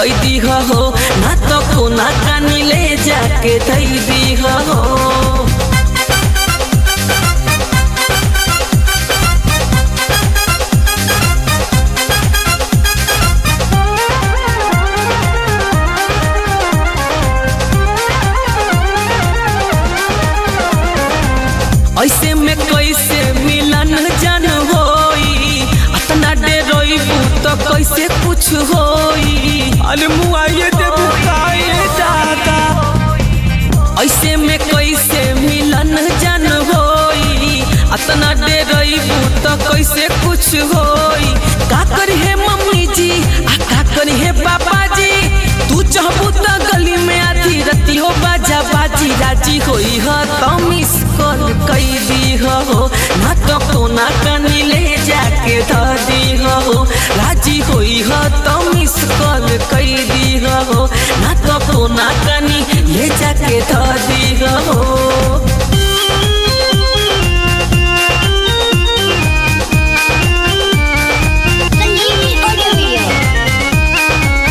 कई दीह हो ना तो कोना कानी ले जाके धई दीह हो ऐसे में कैसे मिलन जन होई अतना डेरोइबू तो कैसे कुछ होई अरे मुआइए देबू काहे दादा ऐसे में कैसे मिलन जन होई अतना डेरोइबू तो कैसे कुछ होई का करी है मम्मी जी आ का करी है पापा जी तू चाहबू तो गली में आधी रती हो बाजा बाजी राजी होई ह तो मिस कॉल कई दी हो ना तो कोना कनी ले जाके ध दी हो राजी होई ह तो मिस कॉल कई दी हो ना तो कोना कनी ले जाके ध दी हो संजीवनी ऑडियो वीडियो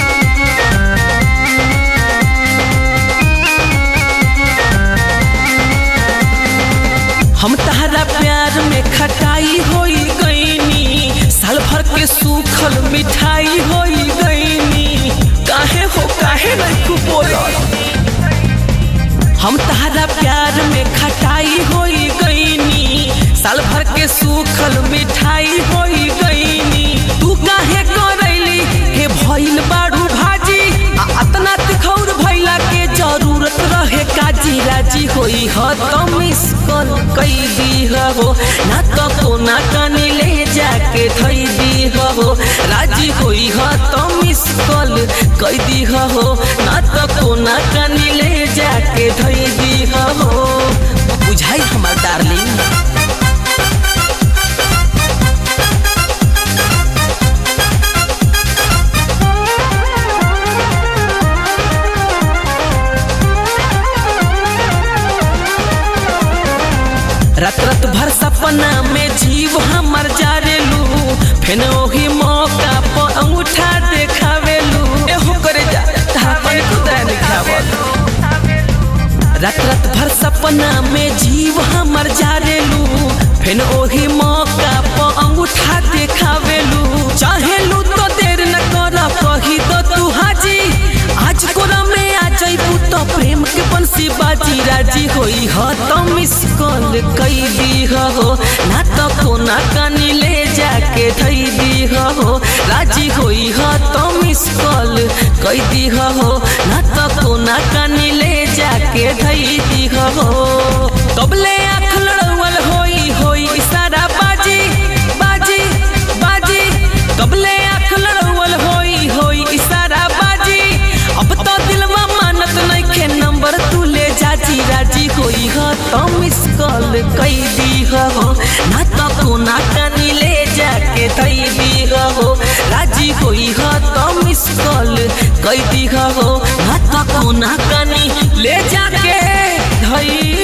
हम तहरा प्यार में खटाई होई गईनी साल भर के सूखल मिठाई होई गईनी काहे हो काहे नहीं खूब बोलल हम तहरा प्यार में खटाई होई गईनी साल भर के सूखल मिठाई होई गईनी तू काहे करैली हे भइल बाड़ू भाजी आ अतना तिखौर भइला के जरूरत रहे काजी राजी होई ह तो मिस कॉल कई दी हो ना तो कोना कनी ले जाके धई दी हो राजी होई ह तो मिस कॉल कई दी हो ना तो कोना कनी ले जाके धई दी हो बुझाई हमार डार्लिंग रात रात भर सपना में जीव हमर जारेलू फेन ओही मौका पर अंगूठा देखावेलू एहो करे जा तारा पर खुदा दिखावल रात रात भर सपना में जीव हमर जारेलू फेन ओही मौका पर अंगूठा देखावेलू चाहेलू तो देर न कर कही तो तू हाजी आज कोरा में आ जइबू तो प्रेम के बंसी बाजी राजी होई ह तो मिस कॉल कई दी हो ना तो कोना कानी ले जाके धई दी हो राजी होई ह तो मिस कॉल कई दी हो ना तो कोना कानी ले जाके धई दी हो कबले आँख लड़वल होई होई इशारा बाजी बाजी बाजी कबले आँख लड़वल होई होई इशारा बाजी अब तो दिलवा मानत नइखे नंबर तू ले जाजी राजी होई ह तो मिस कॉल कई दी हो ना तो कोना कानी ले जाके धई दी हो राजी होई ह तो मिस कॉल कई दी हो ना तो कोना कानी ले जाके धई